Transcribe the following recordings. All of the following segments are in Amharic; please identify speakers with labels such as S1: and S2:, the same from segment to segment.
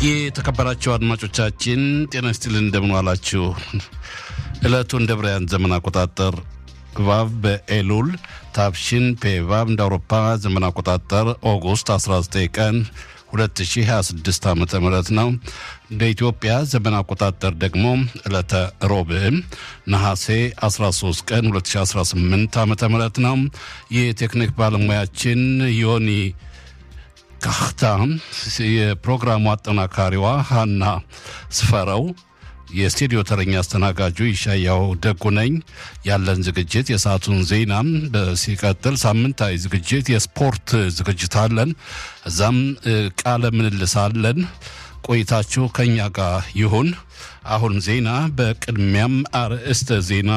S1: የተከበራችሁ አድማጮቻችን ጤና ይስጥልን፣ እንደምን ዋላችሁ? ዕለቱ እንደ ብራያን ዘመን አቆጣጠር ቫቭ በኤሉል ታብሽን ፔቫብ እንደ አውሮፓ ዘመን አቆጣጠር ኦጉስት 19 ቀን 2026 ዓ ም ነው። እንደ ኢትዮጵያ ዘመን አቆጣጠር ደግሞ ዕለተ ሮብዕ ነሐሴ 13 ቀን 2018 ዓ ም ነው። የቴክኒክ ባለሙያችን ዮኒ ካህታ፣ የፕሮግራሙ አጠናካሪዋ ሀና ስፈረው የስቱዲዮ ተረኛ አስተናጋጁ ይሻያው ደጉ ነኝ። ያለን ዝግጅት የሰዓቱን ዜና ሲቀጥል ሳምንታዊ ዝግጅት የስፖርት ዝግጅት አለን። እዛም ቃለ ምልልስ አለን። ቆይታችሁ ከኛ ጋር ይሁን። አሁን ዜና፣ በቅድሚያም አርዕስተ ዜና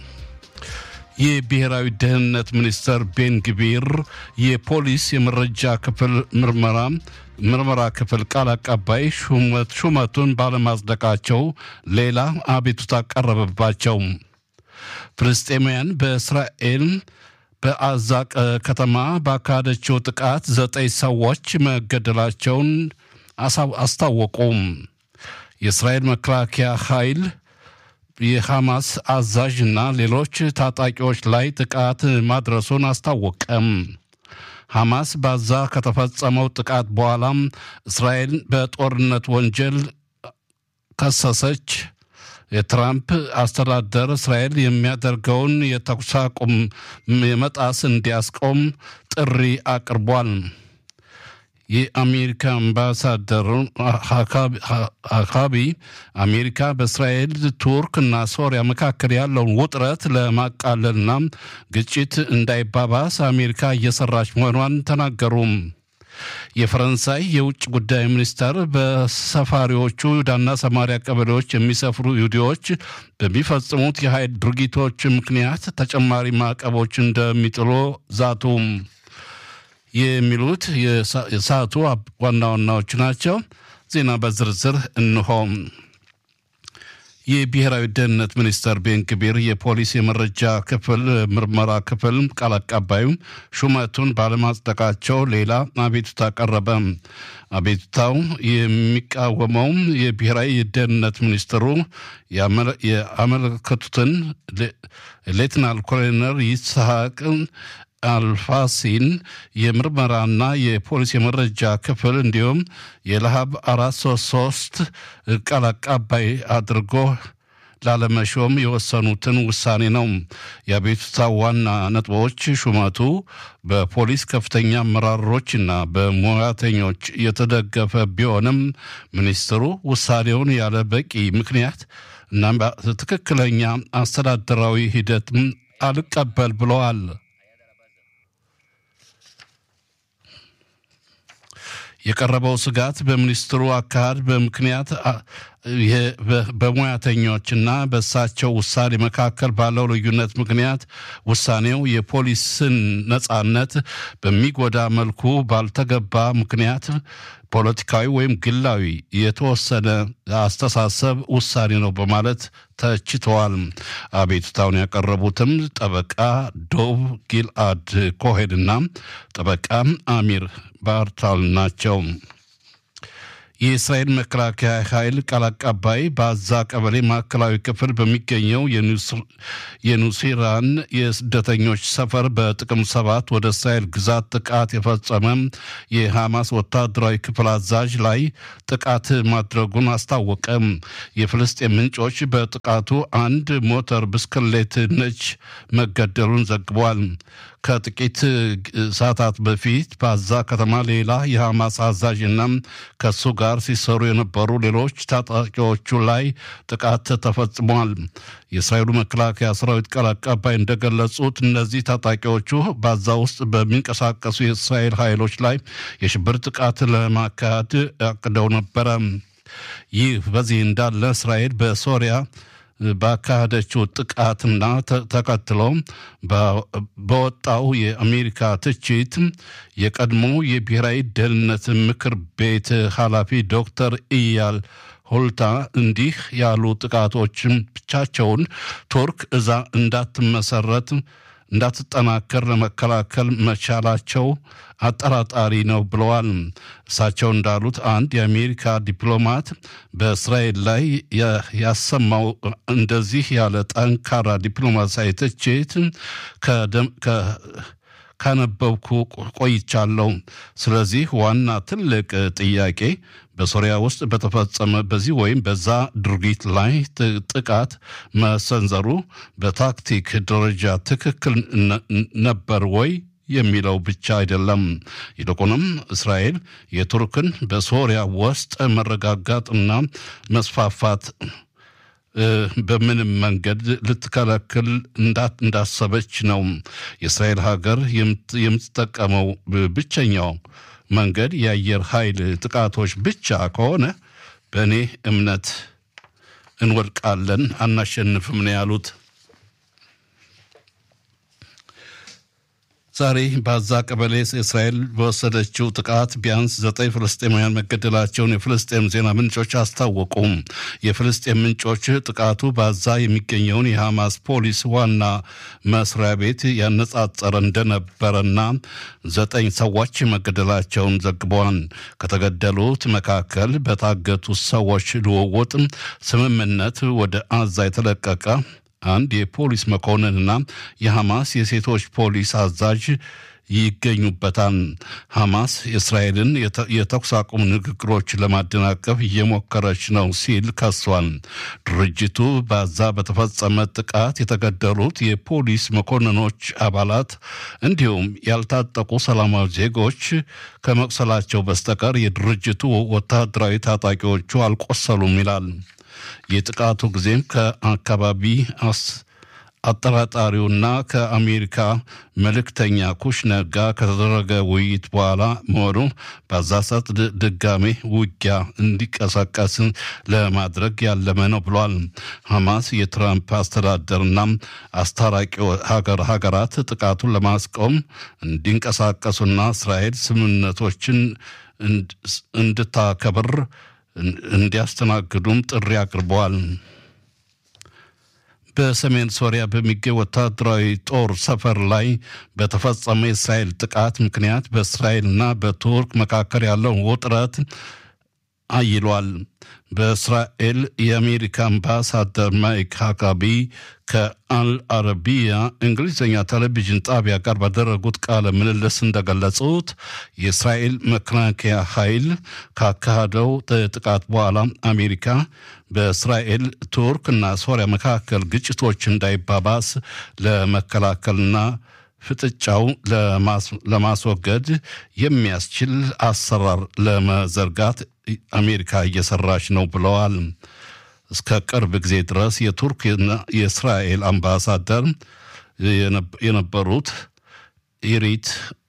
S1: የብሔራዊ ደህንነት ሚኒስተር ቤን ግቢር የፖሊስ የመረጃ ክፍል ምርመራ ምርመራ ክፍል ቃል አቀባይ ሹመቱን ባለማጽደቃቸው ሌላ አቤቱታ ቀረበባቸው። ፍልስጤማውያን በእስራኤል በአዛ ከተማ ባካሄደችው ጥቃት ዘጠኝ ሰዎች መገደላቸውን አስታወቁም። የእስራኤል መከላከያ ኃይል የሐማስ አዛዥ እና ሌሎች ታጣቂዎች ላይ ጥቃት ማድረሱን አስታወቀም። ሐማስ ባዛ ከተፈጸመው ጥቃት በኋላም እስራኤል በጦርነት ወንጀል ከሰሰች። የትራምፕ አስተዳደር እስራኤል የሚያደርገውን የተኩስ አቁም የመጣስ እንዲያስቆም ጥሪ አቅርቧል። የአሜሪካ አምባሳደር አካቢ አሜሪካ በእስራኤል ቱርክ እና ሶሪያ መካከል ያለውን ውጥረት ለማቃለልና ግጭት እንዳይባባስ አሜሪካ እየሰራች መሆኗን ተናገሩም። የፈረንሳይ የውጭ ጉዳይ ሚኒስተር በሰፋሪዎቹ ይሁዳና ሰማሪያ ቀበሌዎች የሚሰፍሩ ይሁዲዎች በሚፈጽሙት የኃይል ድርጊቶች ምክንያት ተጨማሪ ማዕቀቦች እንደሚጥሉ ዛቱም። የሚሉት የሰዓቱ ዋና ዋናዎች ናቸው። ዜና በዝርዝር እንሆ። የብሔራዊ ደህንነት ሚኒስተር ቤን ግቢር የፖሊስ የመረጃ ክፍል ምርመራ ክፍል ቃል አቀባዩ ሹመቱን ባለማጽደቃቸው ሌላ አቤቱታ ቀረበ። አቤቱታው የሚቃወመው የብሔራዊ የደህንነት ሚኒስትሩ ያመለከቱትን ሌትናል ኮሎኔል ይስሐቅ አልፋሲን የምርመራና የፖሊስ የመረጃ ክፍል እንዲሁም የለሃብ አራት ሶስት ሶስት ቃል አቀባይ አድርጎ ላለመሾም የወሰኑትን ውሳኔ ነው። የአቤቱታ ዋና ነጥቦች ሹመቱ በፖሊስ ከፍተኛ አመራሮችና በሙያተኞች የተደገፈ ቢሆንም ሚኒስትሩ ውሳኔውን ያለ በቂ ምክንያት እና ትክክለኛ አስተዳደራዊ ሂደትም አልቀበል ብለዋል። የቀረበው ስጋት በሚኒስትሩ አካሄድ በምክንያት በሙያተኞችና በእሳቸው ውሳኔ መካከል ባለው ልዩነት ምክንያት ውሳኔው የፖሊስን ነጻነት በሚጎዳ መልኩ ባልተገባ ምክንያት ፖለቲካዊ ወይም ግላዊ የተወሰነ አስተሳሰብ ውሳኔ ነው በማለት ተችተዋል። አቤቱታውን ያቀረቡትም ጠበቃ ዶቭ ጊልአድ ኮሄንና ጠበቃ አሚር ባርታል ናቸው። የእስራኤል መከላከያ ኃይል ቃል አቀባይ በአዛ ቀበሌ ማዕከላዊ ክፍል በሚገኘው የኑሲራን የስደተኞች ሰፈር በጥቅም ሰባት ወደ እስራኤል ግዛት ጥቃት የፈጸመ የሐማስ ወታደራዊ ክፍል አዛዥ ላይ ጥቃት ማድረጉን አስታወቀ። የፍልስጤም ምንጮች በጥቃቱ አንድ ሞተር ብስክሌት ነች መገደሉን ዘግቧል። ከጥቂት ሰዓታት በፊት በአዛ ከተማ ሌላ የሐማስ አዛዥና ከሱ ጋር ሲሰሩ የነበሩ ሌሎች ታጣቂዎቹ ላይ ጥቃት ተፈጽሟል። የእስራኤሉ መከላከያ ሰራዊት ቃል አቀባይ እንደገለጹት እነዚህ ታጣቂዎቹ በአዛ ውስጥ በሚንቀሳቀሱ የእስራኤል ኃይሎች ላይ የሽብር ጥቃት ለማካሄድ አቅደው ነበረ። ይህ በዚህ እንዳለ እስራኤል በሶሪያ ባካሄደችው ጥቃትና ተከትሎ በወጣው የአሜሪካ ትችት የቀድሞ የብሔራዊ ደህንነት ምክር ቤት ኃላፊ ዶክተር ኢያል ሆልታ እንዲህ ያሉ ጥቃቶችን ብቻቸውን ቱርክ እዛ እንዳትመሰረት እንዳትጠናከር ለመከላከል መቻላቸው አጠራጣሪ ነው ብለዋል። እሳቸው እንዳሉት አንድ የአሜሪካ ዲፕሎማት በእስራኤል ላይ ያሰማው እንደዚህ ያለ ጠንካራ ዲፕሎማሲያዊ ትችት ካነበብኩ ቆይቻለሁ። ስለዚህ ዋና ትልቅ ጥያቄ በሶሪያ ውስጥ በተፈጸመ በዚህ ወይም በዛ ድርጊት ላይ ጥቃት መሰንዘሩ በታክቲክ ደረጃ ትክክል ነበር ወይ የሚለው ብቻ አይደለም። ይልቁንም እስራኤል የቱርክን በሶሪያ ውስጥ መረጋጋትና መስፋፋት በምንም መንገድ ልትከለክል እንዳሰበች ነው። የእስራኤል ሀገር የምትጠቀመው ብቸኛው መንገድ የአየር ኃይል ጥቃቶች ብቻ ከሆነ በእኔ እምነት እንወድቃለን፣ አናሸንፍም ነው ያሉት። ዛሬ በአዛ ቀበሌ እስራኤል በወሰደችው ጥቃት ቢያንስ ዘጠኝ ፍልስጤማውያን መገደላቸውን የፍልስጤም ዜና ምንጮች አስታወቁም። የፍልስጤም ምንጮች ጥቃቱ በአዛ የሚገኘውን የሐማስ ፖሊስ ዋና መስሪያ ቤት ያነጻጸረ እንደነበረና ዘጠኝ ሰዎች መገደላቸውን ዘግበዋል። ከተገደሉት መካከል በታገቱት ሰዎች ልውውጥ ስምምነት ወደ አዛ የተለቀቀ አንድ የፖሊስ መኮንንና የሐማስ የሴቶች ፖሊስ አዛዥ ይገኙበታል። ሐማስ የእስራኤልን የተኩስ አቁም ንግግሮች ለማደናቀፍ እየሞከረች ነው ሲል ከሷል። ድርጅቱ በዛ በተፈጸመ ጥቃት የተገደሉት የፖሊስ መኮንኖች አባላት እንዲሁም ያልታጠቁ ሰላማዊ ዜጎች ከመቁሰላቸው በስተቀር የድርጅቱ ወታደራዊ ታጣቂዎቹ አልቆሰሉም ይላል። የጥቃቱ ጊዜም ከአካባቢ አጠራጣሪውና ከአሜሪካ መልእክተኛ ኩሽነር ጋር ከተደረገ ውይይት በኋላ መሆኑ በዛ ሰዓት ድጋሜ ውጊያ እንዲቀሰቀስ ለማድረግ ያለመ ነው ብሏል። ሐማስ የትራምፕ አስተዳደርና አስታራቂ ሀገር ሀገራት ጥቃቱን ለማስቆም እንዲንቀሳቀሱና እስራኤል ስምምነቶችን እንድታከብር እንዲያስተናግዱም ጥሪ አቅርበዋል። በሰሜን ሶሪያ በሚገኝ ወታደራዊ ጦር ሰፈር ላይ በተፈጸመ የእስራኤል ጥቃት ምክንያት በእስራኤልና በቱርክ መካከል ያለውን ውጥረት አይሏል። በእስራኤል የአሜሪካ አምባሳደር ማይክ ሃካቢ ከአልአረቢያ እንግሊዝኛ ቴሌቪዥን ጣቢያ ጋር ባደረጉት ቃለ ምልልስ እንደገለጹት የእስራኤል መከላከያ ኃይል ካካሄደው ጥቃት በኋላ አሜሪካ በእስራኤል ቱርክ እና ሶሪያ መካከል ግጭቶች እንዳይባባስ ለመከላከልና ፍጥጫው ለማስወገድ የሚያስችል አሰራር ለመዘርጋት አሜሪካ እየሰራች ነው ብለዋል። እስከ ቅርብ ጊዜ ድረስ የቱርክና የእስራኤል አምባሳደር የነበሩት ኢሪት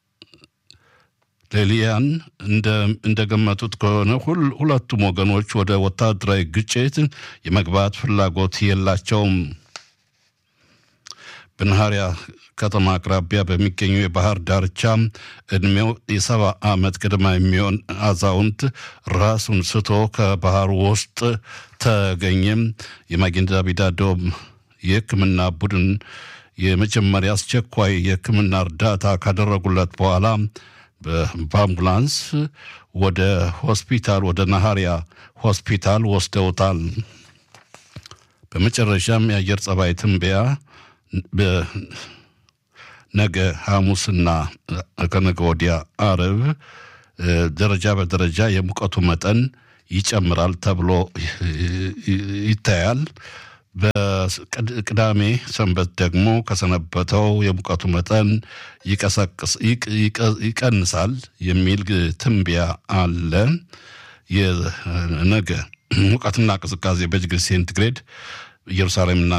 S1: ሌሊያን እንደገመቱት ከሆነ ሁለቱም ወገኖች ወደ ወታደራዊ ግጭት የመግባት ፍላጎት የላቸውም። በናሃሪያ ከተማ አቅራቢያ በሚገኙ የባህር ዳርቻ እድሜው የሰባ ዓመት ገደማ የሚሆን አዛውንት ራሱን ስቶ ከባህሩ ውስጥ ተገኘም። የማጌን ዳቪድ አዶም የሕክምና ቡድን የመጀመሪያ አስቸኳይ የሕክምና እርዳታ ካደረጉለት በኋላ በአምቡላንስ ወደ ሆስፒታል ወደ ናሃሪያ ሆስፒታል ወስደውታል። በመጨረሻም የአየር ጸባይ ትንበያ ነገ ሐሙስና ከነገ ወዲያ አርብ ደረጃ በደረጃ የሙቀቱ መጠን ይጨምራል ተብሎ ይታያል። በቅዳሜ ሰንበት ደግሞ ከሰነበተው የሙቀቱ መጠን ይቀንሳል የሚል ትንበያ አለ። የነገ ሙቀትና ቅዝቃዜ በዲግሪ ሴንቲግሬድ ኢየሩሳሌምና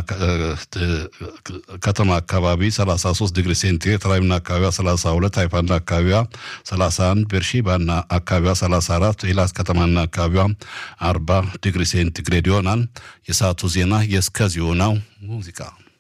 S1: ከተማ አካባቢ 33 ዲግሪ ሴንቲግሬድ፣ ተራዊና አካባቢዋ 32፣ ሃይፋና አካባቢዋ 31፣ ቤርሼባና አካባቢዋ 34፣ ኤላት ከተማና አካባቢዋ 40 ዲግሪ ሴንቲግሬድ ይሆናል። የሰዓቱ ዜና የእስከዚሁ ነው። ሙዚቃ